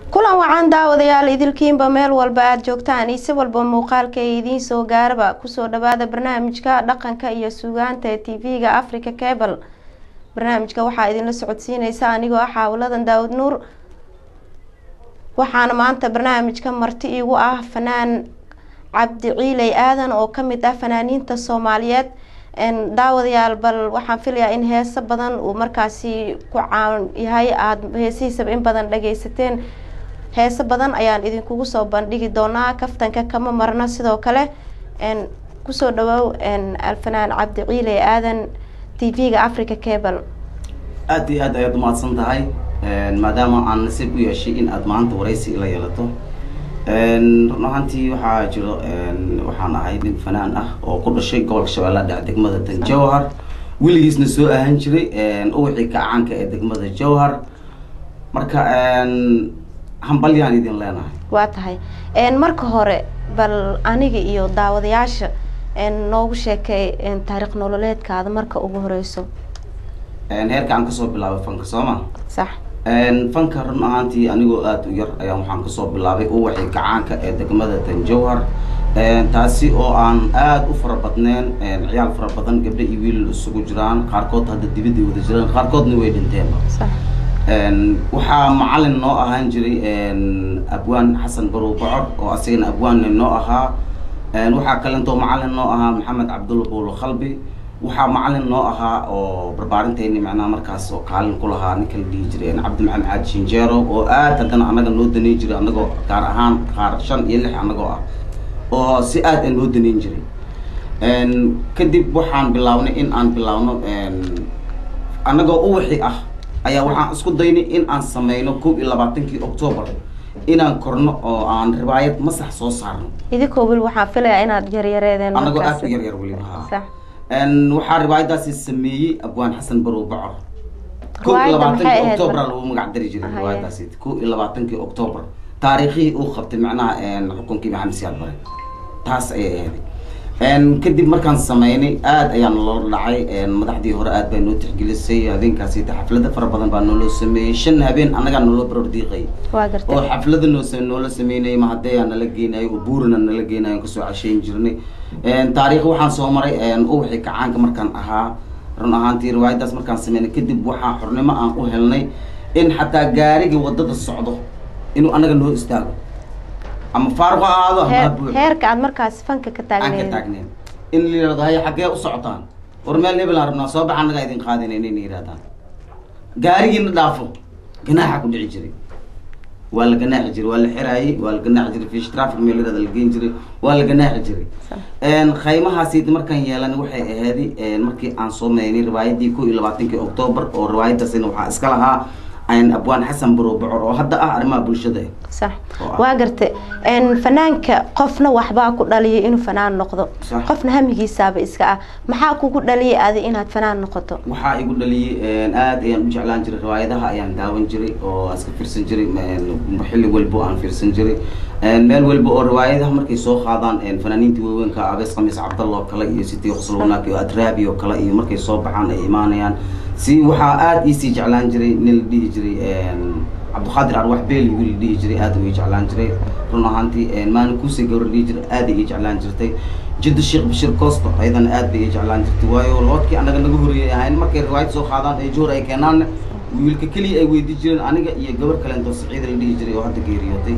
kulan wacan daawadayaal idilkiinba meel walba aada joogtaan iyo si walba muuqaalka ee idiin soo gaaraba kusoo dhawaada barnaamijka dhaqanka iyo suugaanta ee tv-ga africa cable barnaamijka waxaa idinla socodsiineysa anigoo ah xaawaladan daawud nuur waxaana maanta barnaamijka marti igu ah fanaan cabdi ciiley aadan oo kamid ah fanaaniinta soomaaliyeed daawadayaal bal waxaan filayaa in heeso badan uu markaasi ku caan yahay aada heesihiisaba in badan dhageysateen heeso badan ayaan idinkugu soo bandhigi doonaa kaftanka kama marna sidoo kale kusoo dhawoow alfanaan cabdi ciiley aadan t v-ga africa cable aada iyo aad ayaad umahadsan tahay maadaama aan nasiib u yeeshay in aada maanta waraysi ila yeelato run ahaantii waxaa jiro waxaan ahay nin fanaan ah oo ku dhashay gobolka shabeellaha dhexe degmada tan jawhar weligiisna soo ahaan jiray uwixii kacaanka ee degmada jawhar marka hambalyaan idin leenahay waa tahay marka hore bal aniga iyo daawadayaasha noogu sheekay taariikh nololeedkaada marka ugu horeyso heerka aan kasoo bilaabay fanka sooma sax fanka run ahaantii anigoo aada u yar ayaan waxaan kasoo bilaabay uwaxii kacaanka ee degmada tan jawhar taasi oo aan aada u fara badneen ciyaal fara badan gabdho iyo wiil isugu jiraan qaarkood hadda dibadda wada jiraan qaarkoodna way dhinteenba sax waxaa macalin noo ahaan jiray abwaan xasan barow bocor oo asagana abwaanna noo ahaa waxaa kalentoo macalin noo ahaa maxamed cabdulla buulo khalbi waxaa macalin noo ahaa oo barbaarinteeni macnaha markaas oo kaalin ku lahaa ninka la dhihi jiray cabdi maxamed caadi shinjeero oo aad haddana anaga noo daneyn jiray anagoo gaar ahaan qaar shan iyo lix anagoo ah oo si aad a noo daneyn jiray kadib waxaan bilaabnay in aan bilaabno anagoo uwixi ah ayaa waxaan isku daynay in aan sameyno kow iyo labaatankii octoobar inaan korno oo aan ribaayad masax soo saarno idinkoo weli waxaan filayaa inaad yaryareedeen anagoo markaas. aad u yaryar weliba haa sax waxaa riwaayadaasi sameeyey abwaan xasan barow bacor kow iyo Riwaayadda maxay labaatankii ahayd octoobar marka? lagu magac dari jiray Haye. riwaayadaasi kow iyo labaatankii octoobar taariikhihii uu qabtay macnaha xukunkii maxamed siyaad bare taas ayay ahayd kadib markaan sameynay aad ayaan loola dhacay madaxdii hore aad baa noo tixgelisay habeenkaasi xaflado fara badan baa nooloo sameeyey shan habeen annagaa nooloo baroor diiqay waa oo gartay xaflada noo sa- noola sameynayay mahadeyaa nala geenayo oo buurina nala geenayo kasoo casheyn jirnay taariikh waxaan soo maray uwixii kacaanka markaan ahaa run ahaantii riwaayadaas markaan sameynay kadib waxaa xornimo aan u helnay in xataa gaarigii wadada socdo inuu anaga noo istaago ama faaruq ha ahaado ama ha Heer- buuxo heerka aad markaas fanka ka aan ka taagneed taagneyn in la yihahdo haya xaggee u socotaan war meel hebel aan rabnaa soo baxa annagaa idin qaadinayn inay yidhahdaan gaarigiina dhaafo ganaaxa ku dhici jiray waa la ganaaxi jiray waa la xiraayey waa la ganaaxi jiray fish traffic meel yirahda la geen jiray waa la ganaaxi jiray khaymahaasi markaan yeelan waxay ahayd markii aan soo meynay riwaayadii kow iyo labaatankii octoobar oo riwaayadaasina waxaa iska lahaa abwaan xasan barow bocor oo hadda ah arrimaha bulshada eh. sax Oo ah. waa gartay fanaanka qofna waxbaa ku dhaliyay inuu fanaan noqdo Sax. qofna hamigiisaaba iska ah maxaa kugu dhaliyay adi inaad fanaan noqoto waxaa igu dhaliyay aad ayaan u jeclaan jiray riwaayadaha ayaan daawan jiray oo aan iska fiirsan jiray m- xilli walbo aan fiirsan jiray meel walba oo riwaayadaha markay soo qaadaan fanaaniinta waaweynka abees khamiis cabdalla oo kale iyo siti qoslownaak iyo adraabi oo kale iyo markay soo baxaan ay imaanayaan si waxaa aad iisii jeclaan jiray nin la dhihi jiray cabdiqaadir arwax beeli wiil la dhihi jiray aad uu ii jeclaan jiray run ahaantii maalin kuusay gawar dhihi jiray aad ay ii jeclaan jirtay jidda sheekh bashir costo ayadana aad bay ii jeclaan jirtay waayo loodkii anaga naga horreeyay ahayn markay riwaayad soo qaadaan ee joor ay keenaanna wiilka keliya ay weydii jireen aniga iyo gabar kaleento saciida la dhihi jiray oo hadda geeriyootay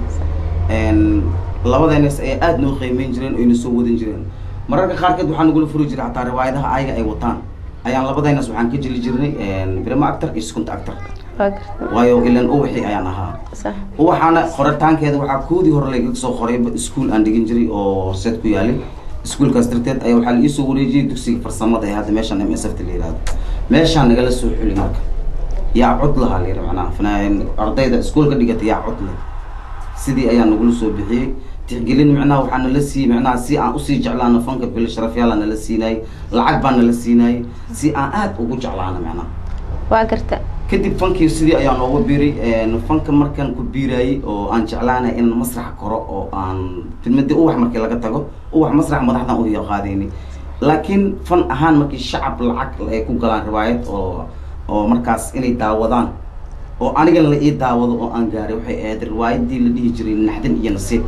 labadeenas ay aad noo qiimeyn jireen oyna soo wadan jireen mararka qaarkeed waxaa nagula furi jiray xataa riwaayadaha ayaga ay wataan ayaan labadeenas waxaan ka jeli jirnay birama actor iyo second actor waa gartay waayo ilan uwixii ayaan ahaa sax waxaana qoritaankeeda waxaa koodii hore lagaga soo qorayba iskuol aan dhigin jiray oo horseed ku yaalay iskuolkaas darteed ayaa waxaa la iisoo wareejiyey dugsiga farsamada ee hadda meeshaan m s f ta la yihahdo meeshaan nagala soo xuli marka yaa cod lahaa la yidhi macnaha fanaan ardayda iskuolka dhigata yaa cod leh sidii ayaa nagula soo bixiyey tixgelin macnaha waxaa nala siiyey macnaha si aan usii jeclaano fanka bil sharafyaala nala siinaayey lacag baa nala siinaayey si aan aad ugu jeclaano macnaha waa garta kadib fankii sidii ayaa nooga biiray fanka markaan ku biiraayey oo aan jeclaanay inaan masrax koro oo aan filmadii uwax markii laga tago uwax masrax madaxdan u qaadayni laakiin fan ahaan markii shacab lacag ay ku galaan riwaayad oo oo markaas inay daawadaan oo anigana la ii daawado oo aan gaaray waxay ahayd riwaayadii la dhihi jiray naxdin iyo nasiib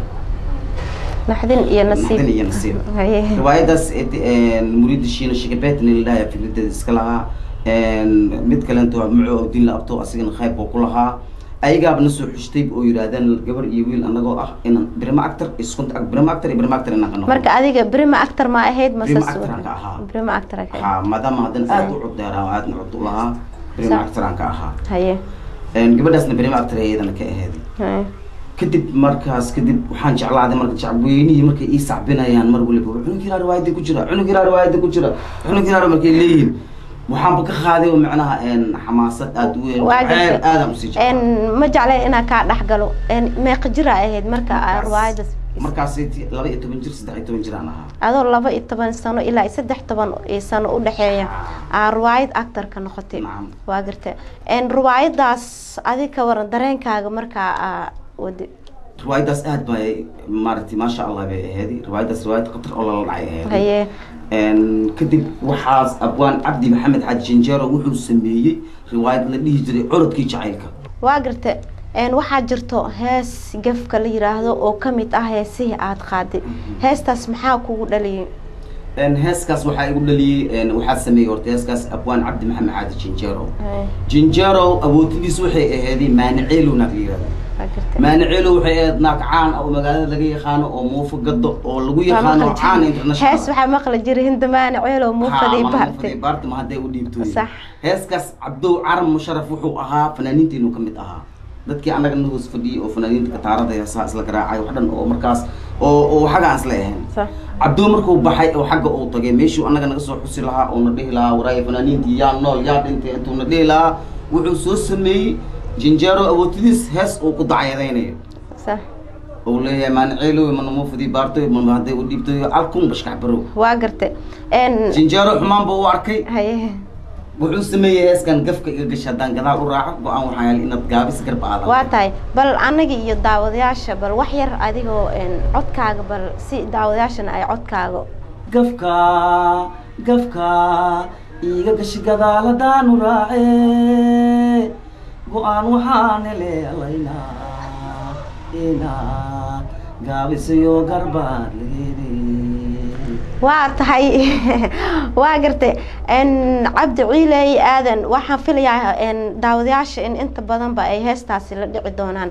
naxdin iyo nasiib naxdin iyo nasiib haye riwaayadaas muriida shiina shikabetni la dhahay fikradeeda iska lahaa mid kalento muco diin la abto asigana qayb oo ku lahaa ayagaaba na soo xushtay oo yidhaahdeen gabar iyo wiil anagoo ah inaan brima actor iskunta brima actor iyo brima actor inaan ka noqono marka adiga brima actor ma ahayd mase Brima suur- actor aan ka ahaa. brima actor aan ka ha maadaama haddana aada u cuddeeraa oo aadna cud u lahaa brima Sax. actor aan ka ahaa haye gabadhaasna brima actor iyadana ka aheed haye kadib markaas kadib waxaan jeclaaday marka shacabweynihii markay ii sacbinayaan mar waliba cunug yaraa riwaayada ku jira cunug yaraa riwaayada ku jira cunug yaraa markay leeyihiin waxaanba ka qaaday oo macnaha xamaasad aada u weyn Waa jacayl jirta. aadaan usii jeclaa En, ma jeclay inaan kaa dhex galo En, meeqa jira ahayd marka aa riwaayadas markaasi laba iyo toban jir saddex iyo toban jir aan ahaa adoo laba iyo toban sano ilaa iyo saddex toban iyo sano udhexeeya aa riwaayad actorka noqotay Nacam. waa garta En, riwaayadaas adig ka waran dareenkaaga markaa aa wadi riwaayadaas aad bay maaragtay maasha allah bay aheedi riwaayadaas riwaayad khatar oo lala dhacay aheedi haye Een, kadib waxaas abwaan cabdi maxamed xaaji jinjeero wuxuu sameeyey riwaayad la dhihi jiray corodkii jacaylka waa garta En, waxaa jirto hees gefka la yiraahdo oo kamid ah heesihii aad qaaday heestaas maxaa kugu dhaliyay Een, heeskaas waxaa igu dhaliyey een, waxaa sameeyey horta heeskaas abwaan cabdi maxamed xaaji jinjeero Haye, jinjeero awoodtidiis waxay aheeday maaniceelow naag la yihahdo waa garta maaniceelow waxay ahayd naag caan ah oo magaalada laga yaqaano oo muufo gado oo lagu yaqaano caan international hees waxaa maqli jiray hindamaane ceelow muufadii baartay baartama hadday u dhiibto Sax. heeskaas cabdow carab musharaf wuxuu ahaa fanaaniinteenu ka mid ahaa dadkii annaga nahoos fadhiyey oo fanaaniinta kataarada heesaha isla garaacay wax dhan oo markaas oo oo xagga aan isla ahayn Sax. cabdow markuu baxay oo xagga uu tagay meeshuu annaga naga soo xusi lahaa oo na dhihi lahaa waraaya fanaaniintii yaa nool yaa dhintay intuu na dhihi lahaa wuxuu soo sameeyey jinjeero awoodtidiis hees uu ku dacyadaynayo sax uu leeyahay maaniceelow manamuufadii baartoy ma hadday u dhiibtoy alkun bashkax barow waa garta En, jinjeero xumaan buu u arkay haye wuxuu sameeyey heeskan gafka iga gasha haddaan gadaal u raaco go-aan waxaa yaal inaad gaabis garba aadan waa tahay bal anaga iyo daawadayaasha bal wax yar adigoo en, codkaaga bal si daawadayaashana ay codkaaga gafka gafka iga gashi gadaal haddaanu raace go-aan waxaan heleelaynaa inaad gaabisayo garbaad leeday waa tahay waa gartay En, cabdi ciiley aadan waxaan filayaa en, daawadayaasha in inta badanba ay heestaasi la dhici doonaan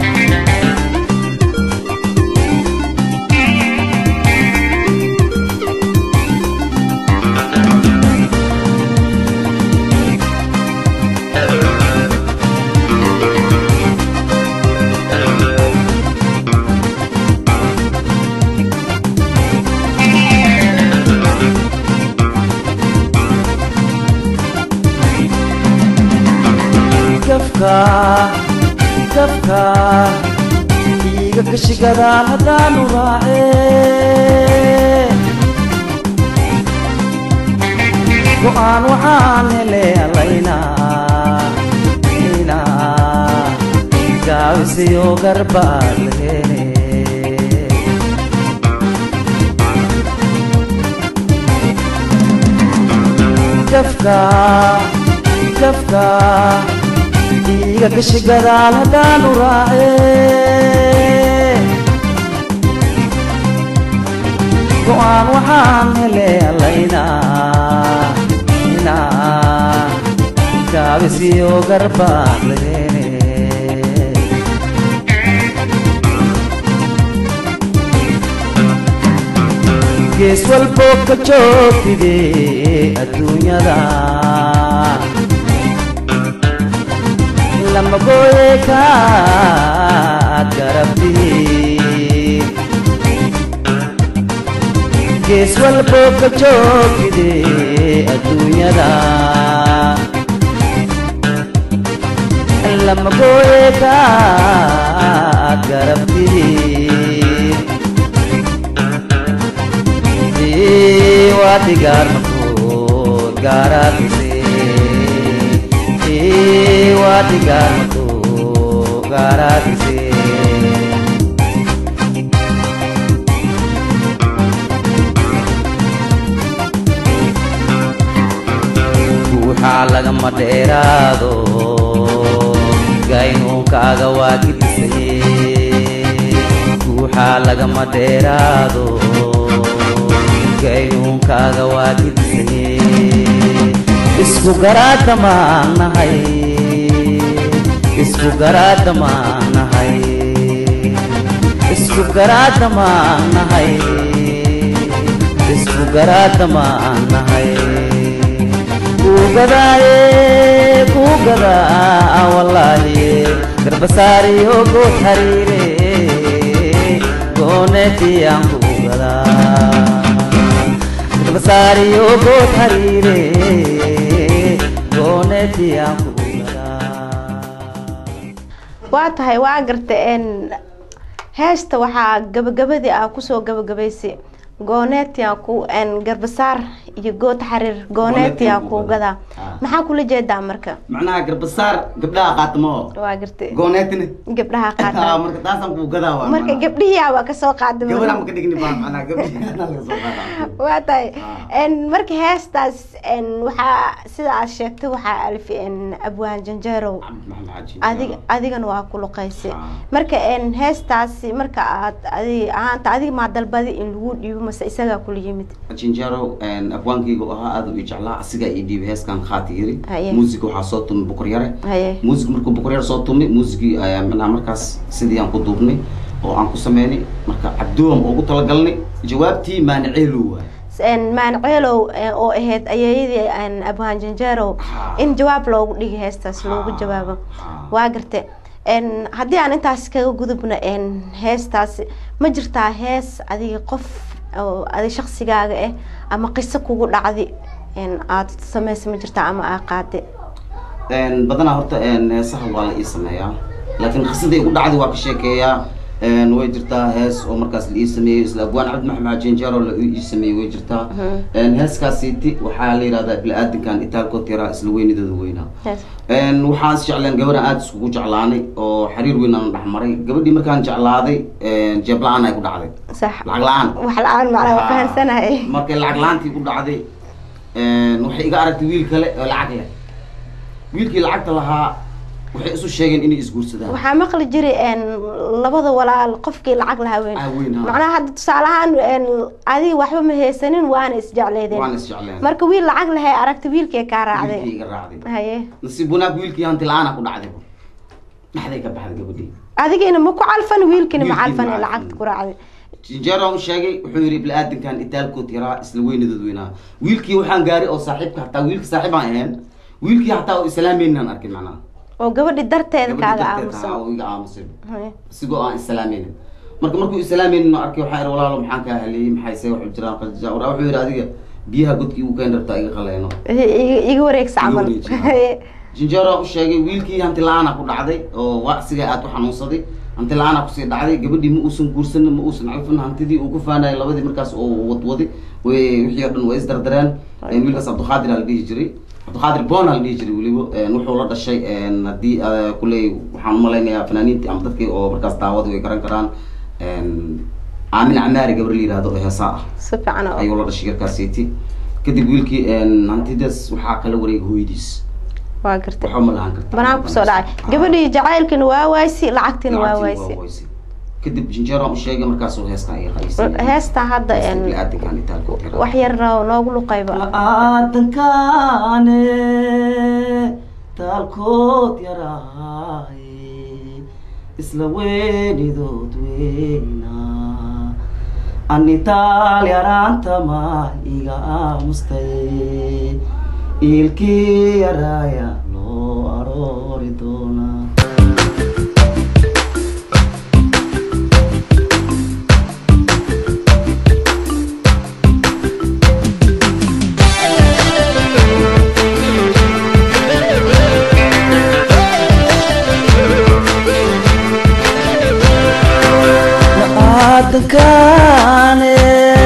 gafka gafka iga gashi gadaal haddaanu raace go-aan waxaan heleelaynaa inaa gaabisiyo garbaad leene gafka gafka iga gashi gadaal haddaanu raace go-aan waxaan heleelaynaa inaa gaabisiyo garbaad leene gees walbo ka joogtide adduunyada lama gooye kaad garabti gees walbo ka joogtide adduunyada lama gooye kaad garabti waadigaar makood gaaraadise waadigaar makood gaaraadise guuxaa lagama dheeraado gaynuunkaaga waa gidisaye guuxaa lagama dheeraado gaynuunkaaga waa gidisaye isku garaadda maanahay isku garaadda maanahay isku garaadda maanahay isku garaadda maanahay kugadaaye kugadaa wallaahi garbasaariyo good hariire goonetiyaan kugadaa garbasaariyo good hariire goonetiyaan kugadaa waa tahay waa garta n heesta waxaa gabagabadii ah kusoo gabagabaysay gooneetiyaa ku n garbasaar iyo good xariir gooneetiyaa ku gadaa Ah. maxaa kula jeedaa marka macnaha garbasaar gabdhaha qaatamo waa garta gooneetine gabdhaha Ah, qaata marka taasaan kuu gadaa waa marka macnaha. gabdhihiyaa waa kasoo qaada gabadha maka dhigni baa macnaha gabdhihi laga soo qaadaa waa tahay Ah. n marka heestaas n waxaa sida aad sheegtay waxaa alif n abwaan janjeerow maxamed xaaji adiga adigana waa ku luqaysay Ah. marka n heestaasi marka aad adig ahaanta adiga maa dalbadi in lagu dhiibo mase isagaa kula yimid jinjaro abwaankayga oo ahaa aad u ii jeclaa asigaa ii dhiibay heeskan khaati yiri Haye. muusiga waxaa soo tumay bukur yare haye muusig markuu bukur yare soo tumay muusigii ayaa macnaha markaas sidii aan ku duubnay oo aan ku sameynay marka cabdoom ugu talagalnay jawaabtii maaniceelu waay n maanceelow eh, oo ahayd ayeeyadii n abwaan janjeerow Ah. in jawaab loogu dhigi heestaas loogu Ah. jawaabo Ah. waa garte n haddii aan intaas kaga gudubno n heestaasi ma jirtaa hees adiga qof oo adi shaksigaaga ah ama qiso kugu dhacdi n aad samaysa ma jirtaa ama aa qaade Een, badanaa horta een, heesaha waa la ii sameeyaa laakiin qisadii igu dhacday waa ka sheekeeyaa een, way jirtaa hees oo markaas la ii sameeyey isla abwaan cabdi maxamed jinjaro la ii sameeyey way jirtaa Mhm. Een, heeskaasiiti waxaa la yidhahdaa bili-aadankan itaalkood yaraa isla weynidooda weynaa Yes. Een, waxaan is jecleen gabadhan aada iskugu jeclaanay oo xiriir weyn aan dhex maray gabadhii markaan jeclaaday een, jeeb la-aan ay ku dhacday sax lacag la-aan wax la-aan macnaa waa Ah. fahansanahay markay lacag la-aantii ku dhacday een, waxay iga aragtay wiil kale oo lacag leh wiilkii lacagta lahaa waxay isu sheegeen inay isguursadaan waxaa maqli jiray n labada walaal qofkii lacag lahaa weyn Ah, weyn, ha. macnaha hadda tusaale ahaan n adiga waxba ma haysanin waana isjecleedeen waan is jecleen marka wiil lacag lahay aragta wiilkii kaa wiilkii raacday iga raacday haye nasiib wanaag wiilkii hanti la-aana ku dhacday dhexday ka baxday gabadhii adigiina ma ku calfan wiilkiina ma Wiilkii calfan ma lacagta calfan. ku raacday jinjeero u sheegay wuxuu yidhi bili-aadankan itaalkood yaraa isla weynadood weynaa wiilkii waxaan gaaray oo saaxiibka hataa wiilka saaxiib aan ahayn wiilkii hataa oo islaameynaan arkay macnaha oo gabadhi darteeda gabadhii kaaga darteed aamusan ahaa oo iga aamusay Haye. isigoo aan islaameynin marka markuu islaameynin arkay waxaa ihi walaalo maxaan kaa haliyey maxay se waxu jiraan qajaa waraa wuxuu yidhi adiga biyaha godkii uu keen rabtaa iga qaleeno iga iga wareegsa Iga camal wareegsa. Haye. jinjeero u sheegay wiilkii hanti la-aana ku dhacday oo wacsiga aad u xanuunsaday hanti la-aana kusii dhacday gabadhii ma uusan guursanin ma uusan calfin hantidii uu ku faanayay labadii markaas oo wadwaday way wixii oo dhan way isdardareen Een, wiilkaas cabdiqaadir aa la dhihi jiray cabdiqaadir boona la dhihi jiray weliba Een, wuxuu la dhashay een, haddii ah, kuley waxaan umalaynayaa fanaaniintii ama dadkii oo markaas daawada way garan karaan Een, aamin camaari gabar la yihahdo oo heesaa ah si fiican oo ayuu la dhashay garkaasiiti kadib wiilkii een, hantidaas waxaa kala wareegay hooyadiis waa gartay waxba ma lahan karta banaan kusoo dhacay gabadhii jacaylkiina waa waaysi lacagtiina waa waaysi waaysi kadib jinjeero u sheegay markaasuu heeskan iga qaysay heestaa hadda n bili-aadankan itaalkood yaraa wax yar noogu luqayba la-aadankaane taalkood yaraaye isla weynidood weynaa ani taal yaraanta maa iga aamustay iilkii yaraaya loo aroori doonaa la-aadankaane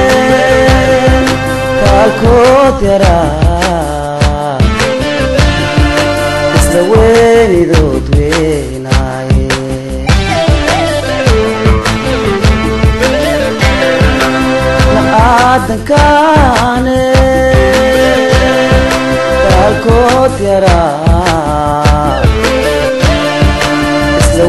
taalkood yaraa isla weynidood weynaaye la-aadankaane taalkood yaraa isla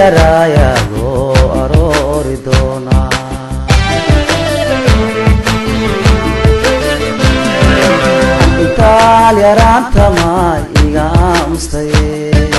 yaraaya loo aroori doonaa intaal yaraanta maay iga aamustaye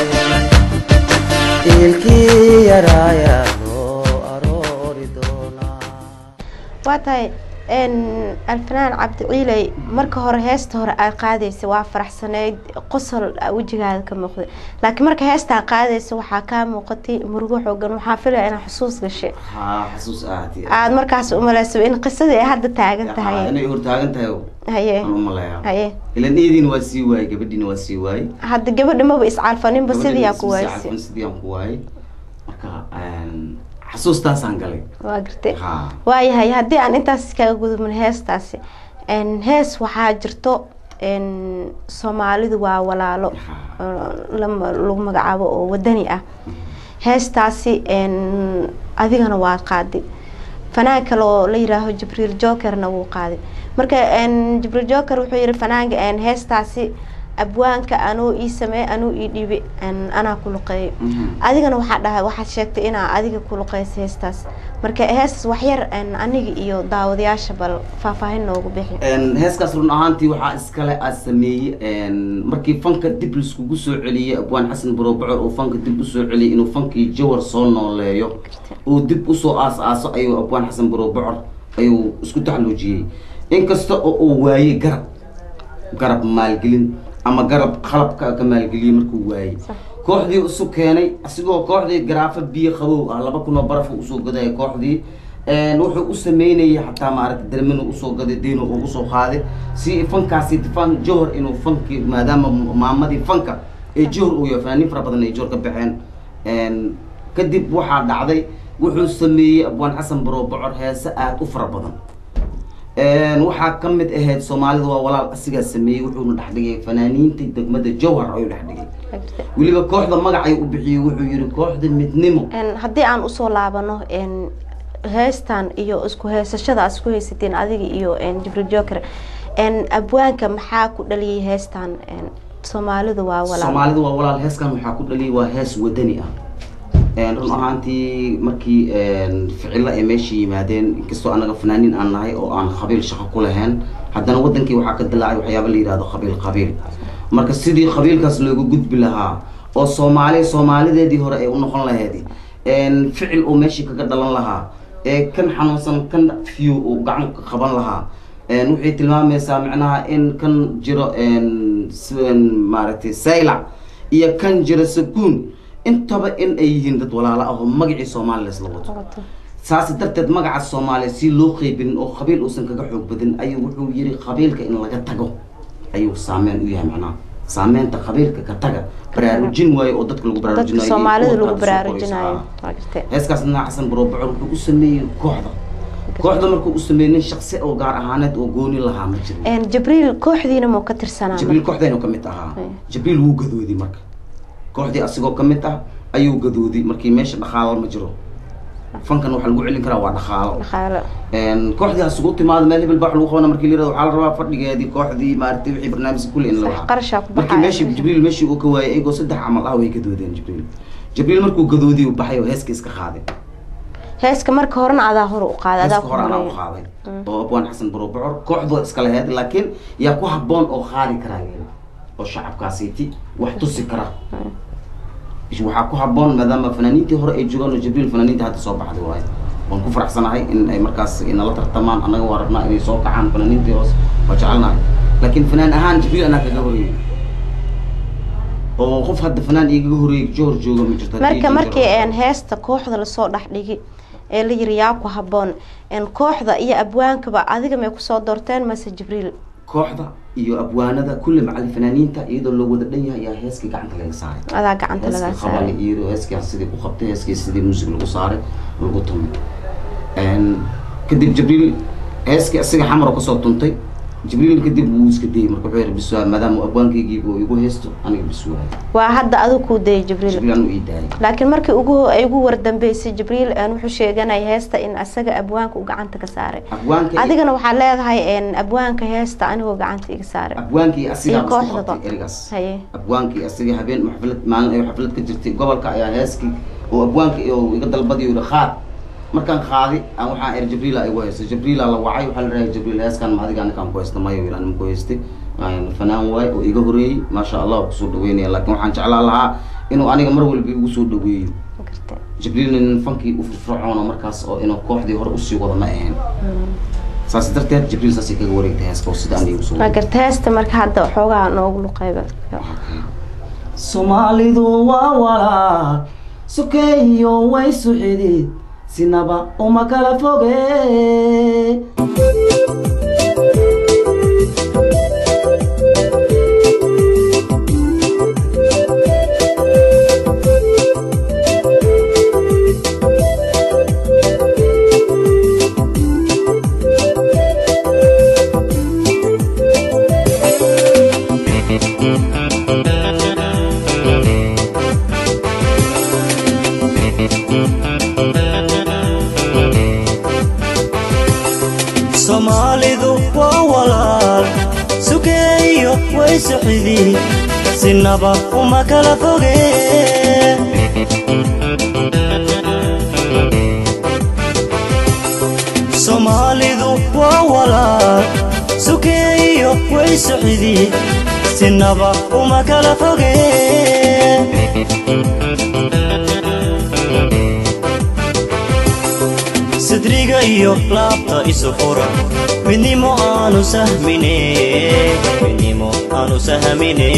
ilkii yaraaya loo aroori doonaa waa tahay n alfanaan cabdi ciiley marka hore heesta hore aad qaadaysa waa faraxsaneyd qosol aa wejigaada ka muuqday laakiin marka heestaa qaadaysa waxaa kaa muuqatay murugo xoogan waxaa filaya inaa xusuus gashay haa xasuus ahaati aada markaas umaleysaba in qisadii ay hadda taagan tahay inay hortaagan tahay haye aan u maleeyaa haye ilan iyadiina waa sii waayey gabadhiina waa sii waayey hadda gabadha maba iscalfaninba sidii aa ku Gabadhiina waaysa isii sidii aan ku waayey marka een, xasuustaasaan galay waa gartay haa waayahay haddii aan intaas kaga gudubno heestaasi n hees waxaa jirto n soomaalidu waa walaalo oo lama- lagu magacaabo oo wadani ah heestaasi n adigana waa qaaday fanaan kale oo la yiraaho jibriil jokerna wuu qaaday marka n jibriil joker wuxuu yihi fanaanka n heestaasi abwaanka anuu ii sameey anuu ii dhiibi n anaa ku luqeeyo Mhm. adigana waxaa dhahay waxaad sheegtay inaa adiga ku luqeysa heestaas marka heestaas waxyar n aniga iyo daawadayaasha bal faahfaahin noogu bixi Een, heeskaas run ahaantii waxaa iskale aa sameeyey een, markii fanka dib laiskugu soo celiyey abwaan xasan barobocor uu fanka dib usoo celiyey inuu fankii jawar soo nooleeyo uu dib usoo aas-aaso ayuu abwaan xasan barobocor ayuu isku taxluujiyey inkasta oo uu waayey garab garab maalgelin ama garab qalabka ka maalgeliyey markuu waayey Sax. kooxdii isu keenay asigoo kooxdii garaafo biyo qabow ah laba kun oo baraf uu usoo gadaya kooxdii Een, wuxuu u sameynayay xataa maaragta darmin uu usoo gaday diin uu usoo qaaday si fankaasi fan johor inuu fanki maadaama maamadii fanka ee johor uu yahay fanaaniin fara badan ay johor ka baxeen Een, kadib waxaa dhacday wuxuu sameeyey abwaan xasan barobocor heese aada u fara badan Een, waxaa ka mid ahayd soomaalida waa walaal asigaa sameeyey wuxuuna dhex dhigay fanaaniinta degmada jowhar ayuu dhex dhigay weliba kooxda magacay u bixiyey wuxuu yihi kooxda midnimo n haddii aan usoo laabano n heestan iyo isku heesashada aad isku haysateen adiga iyo n jibriil joker n abwaanka maxaa ku dhaliyay heestan n soomaalidu waa walaal soomaalida waa walaal heeskan waxaa ku dhaliyay waa hees wadani ah Een, run ahaantii markii een, ficilo ay meesha yimaadeen inkastoo anaga fanaaniin aan nahay oo aan qabiil shaqo ku lahayn haddana wadankii waxaa ka dilaacay waxyaaba la yihahdo qabiil qabiil marka sidii qabiilkaas looga gudbi lahaa oo soomaali soomaalideedii hore ay u noqon lahayd een, ficil uu meeshii kaga dhalan lahaa ee kan xanuunsan kan fiyo uu gacan ka qaban lahaa Een, waxay tilmaamaysaa macnaha in kan jiro een, s- een, maaragtay saylac iyo kan jiro sakuun intaba in ay yihiin dad walaalo ah oo magacii soomaaliya isla wato Wato. saas darteed magaca soomaaliya si loo qeybin oo qabiil uusan kaga xoog badin ayuu wuxuu yiri qabiilka in laga tago ayuu saameyn u yahay macnaha saameynta qabiilka ka taga baraarujin waayo oo dadka lagu dadka baraarujinayo soomaalida iyo lagu kuwa kale soo baraarujinayo qoraysa. waa gartay heeskaasna xasan barobocor wuxuu u sameeyey kooxda kooxda markuu u sameeyey nin shaksi oo gaar ahaaneed oo gooni lahaa ma jirin n jibriil kooxdiina muu ka tirsanaa jibriil kooxdaynu ka mid ahaa Ay. jibriil wuu gadoodi marka kooxdii asigoo ka mid ah ayuu gadoodi markii meesha dhaqaalo ma jiro fankan waxaa lagu celin karaa waa dhaqaalo dhaqaalo Een, kooxdii asugu timaado meel hebel baa wax lagu qabana markii la yirahdo waxaa la rabaa fadhigeedii kooxdii maaragtay wixii barnaamijka kulli in la Sax, waca qarashaa ku markii baxaya. meeshii jibriil meeshii uu ka waayay iyagoo saddex camal ah way gadoodeen jibriil jibriil markuu gadoodii uu baxay oo heeska iska qaaday heeska marka horena adaa hore u qaaday adaa heeska ku hore anaa u horeeya qaaday oo abwaan xasan barobocor kooxdoo iska laheyd laakiin yaa ku habboon oo qaadi karaa yiri oo shacabkaasiiti wax tusi kara waxaa ku habboon maadaama fanaaniintii hore ay joogaan oo jibriil fanaaniintii hadda soo baxday waaye waan ku faraxsanahay in ay markaas inala tartamaan annaga waa rabnaa inay soo kacaan fanaaniintii hoos waa jecelnahay laakiin fanaan ahaan jibriil anaa kaga horeeyey oo qof hadda fanaan igaga horeeyey joor jooga ma jirto haddii marka ay markii jiraan. een heesta kooxda lasoo dhex dhigi ee la yiri yaa ku habboon een kooxda iyo abwaankaba adiga may kusoo doorteen mase jibriil kooxda iyo abwaanada kulle macalin fanaaniinta iyadoo loo wada dhan yahay ayaa heeskii gacanta laga saaray adaa gacanta lagaa heeskii qabali saaray iyo heeskii sidii ku qabtay heeskii sidii muusig lagu saaray lagu tumay Een, kadib jibriil heeskii asiga xamar oo kasoo tuntay jibriil kadib wuu iska dayay marka wuxuu yihi biswaa maadaama abwaankaygii uu igu haysto aniga biswaa waa hadda adigu kuu dayay jibriil jibriil anu ii daayay laakiin markii ugu ay ugu wardambeysay jibriil een wuxuu sheeganaya heesta in asaga abwaanka uu gacanta ka saaray abwaanka adigana waxaa leedahay een abwaanka heesta anigoo gacanta iga saaray abwaankii asigaa iyo isku kooxdaba. qabtay erigaas haye abwaankii asigii habeen xaflad maalin ay xaflad ka jirtay gobolka ayaa heeskii oo abwaanka iyo iga dalbadiyo yihi qaad markaan qaadi aan waxaan er jibriila igu haysta jibriila la wacay waxaa la dhahay jibriil heeskan ma adiga anikaan ku haysta mayo yidhi anima ku haystay Een, fanaan waay oo iga horeeyey maasha allah waa kusoo dhaweynaya laakiin waxaan jeclaan lahaa inuu aniga mar walba igu soo dhaweeyo garta jibriilna nin fankii u firfircoona markaas oo inuu kooxdii hore usii wada ma ahayn saas darteed jibriil saasay kaga wareegtay heeska oo sida aniga usoo waa garta heesta marka hadda xoogaa noogu luqeyba soomaalidu waa walaal sokeeyo way suxidid sinaba uma kala foge soomaalidu waa walaal sukeeyo way suxidid sinaba uma kala foge soomaalidu waa walaal sukeeyo way suxidid sinaba uma kala foge sidriga iyo laabta isu fura midnimo aanu sahmine midnimo aanu sahmine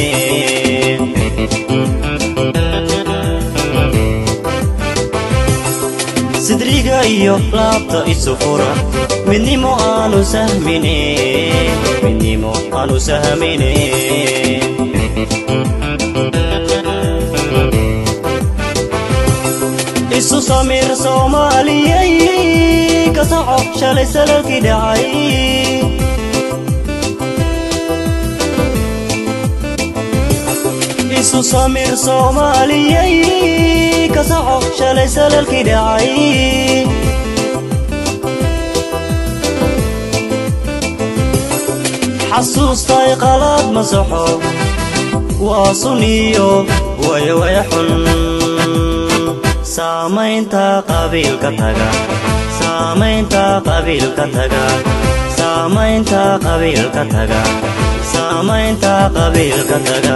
sidriga iyo laabta isu fura midnimo aanu sahmine midnimo aanu sahmine isu samir soomaaliyey ka soco shalay salalkii dhacay isu samir soomaaliyey ka soco shalay salalkii dhacay xasuustay qalaad masaxo waa suniyo waya waya xun saamaynta qabiilka taga saamaynta qabiilka taga saamaynta qabiilka taga saamaynta qabiilka taga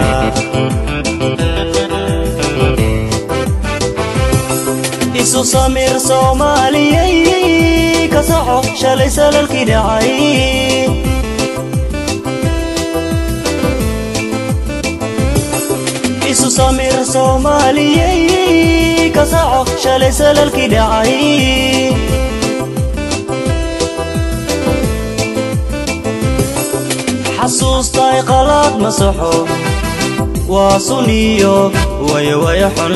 isu samir soomaaliyey ka soco shalay salalkii dhacay isu samir soomaaliyey ka soco shalay salalkii dhacay xasuustay qalaad masaxo waa suniyo waya waya xun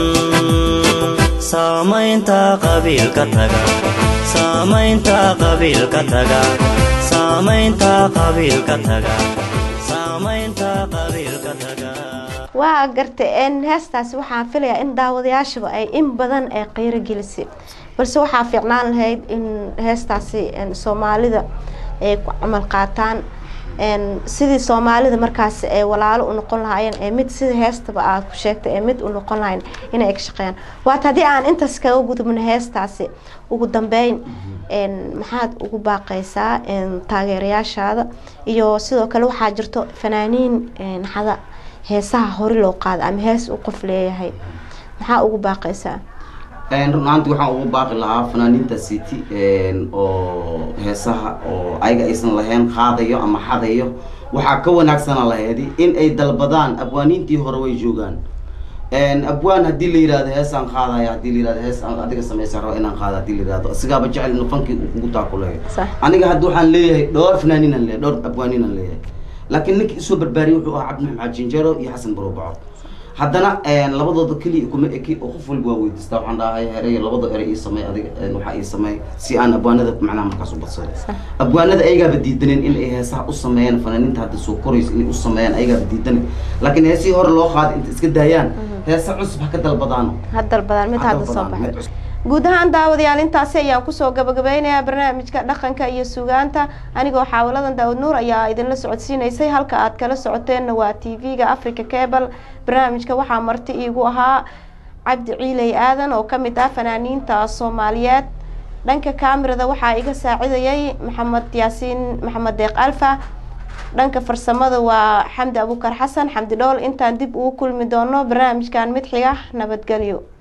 saamaynta qabiilka taga saamaynta qabiilka taga saamaynta qabiilka taga saamaynta qabiilka taga waa garta n heestaasi waxaan filayaa in daawadayaashaba ay in badan ay qiiro gelisay balse waxaa fiicnaan lahayd in heestaasi soomaalida ay ku camal qaataan sidii soomaalida markaas ay walaalo u noqon lahaayeen ee mid sida heestaba aad ku sheegtay ee mid u noqon lahayn inay ka shaqeeyaan waata haddii aan intaas kaga gudubno heestaasi ugu dambeyn maxaad ugu baaqaysaa taageerayaashaada iyo sidoo kale waxaa jirto fanaaniin hada heesaha hore loo qaada ama hees uu qof leeyahay maxaa ugu baaqaysaa run ahaanti waxaan ugu baaqi lahaa fanaaniinta city oo heesaha oo ayaga aysan lahayn qaadayo ama xadayo waxaa ka wanaagsana laheedi in ay dalbadaan abwaaniintii hore way joogaan abwaan hadii la yihahdo heesaan qaadaya hadii la yihahdo hees aan adiga samaysan rabo inaan qaado hadii la yihahdo isigaaba jecel inu fankii uu kugu taakuleeyo Sax. aniga hadda waxaan leeyahay dhowr fanaaniinaan leeyahay dhowr abwaaniinaan leeyahay laakiin ninkii isoo barbaariyay wuxuu ahaa cabdi maxamed jinjero iyo xasan barobaco haddana labadooda keliya kuma eki oo qof walba waa weydiistaa waxaan dhahay herey labada erey ii samey adiga waxaa ii samey si aan abwaanada macnaha markaas u badsado Sax. abwaanada ayagaaba diidaneen in ay heesaha u sameeyaan fanaaniinta hadda soo korayso inay u sameeyaan ayagaaba diidaneen laakiin heesihii hore loo qaaday inta iska daayaan heesa cusub ha ka dalbadaan hadal badan mid Ha hadda soo dalbadaan, mid baxay cusub. guud ahaan daawadayaal intaasi ayaan kusoo gabagabeynayaa barnaamijka dhaqanka iyo sugaanta anigoo xaawaladan daawad nuur ayaa idinla socodsiinaysay halka aad kala socoteenna waa t v-ga africa cable barnaamijka waxaa marti iigu ahaa cabdi ciiley aadan oo ka mid ah fanaaniinta soomaaliyeed dhanka kaamirada waxaa iga saacidayay maxamed yaasiin maxamed deeq alfa dhanka farsamada waa xamdi abukar xasan xamdi dhool intaan dib ugu kulmi doono barnaamijkan mid xiga nabadgelyo